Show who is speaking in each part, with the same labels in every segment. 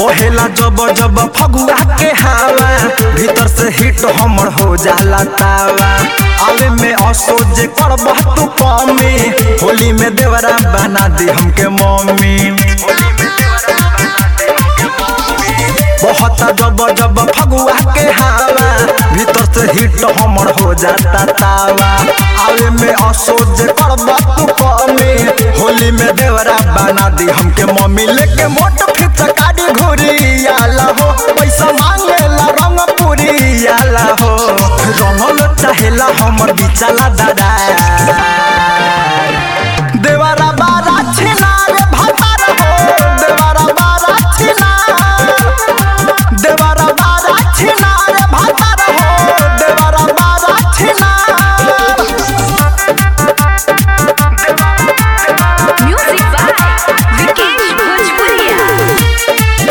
Speaker 1: बहेला जब जब फगुआ के हवा भीतर से हिट हमर हो जाला तावा आवे में असोज करब तू कमी होली में देवरा बना दी हमके मम्मी बहुत जब जब फगुआ के हवा भीतर से हिट हमर हो जाता तावा आवे में असोज करब तू कमी होली में देवरा बना दी हमके मम्मी लेके मोट फिचकारी घुरी आला हो पैसा मांगेला रंग पूरी आला हो रंगल चाहेला हमर बिचाला दादा देवरा बारा छिनार भतार हो देवरा बारा छिनार देवरा बारा छिनार भतार हो देवरा बारा छिनार
Speaker 2: Music by Vikesh Bhojpuria.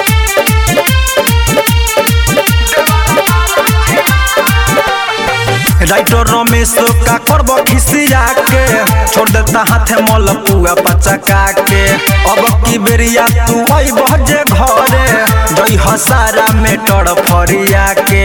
Speaker 1: Writer Ramesh का करब खिसिया के छोड़ देता हाथे मल पुआ पचका के अब की बेरिया तू आई बजे घरे जई हसारा में टड़ फरिया के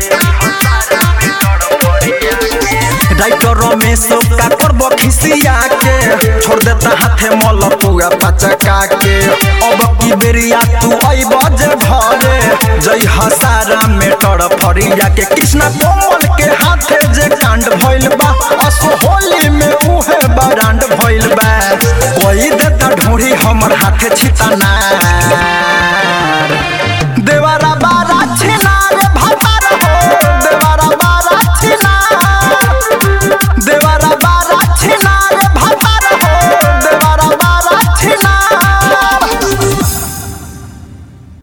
Speaker 1: राइटर रमेश का करब खिसिया के छोड़ देता हाथे मल पुआ पचका के अब की बेरिया तू आई बजे घरे जई हसारा में टड़ फरिया के कृष्णा कोमल के हाथे जे कांड भइल बा असो होली में उहे बरांड भइल बा कोई देता ढूंढी हमर हाथे छिताना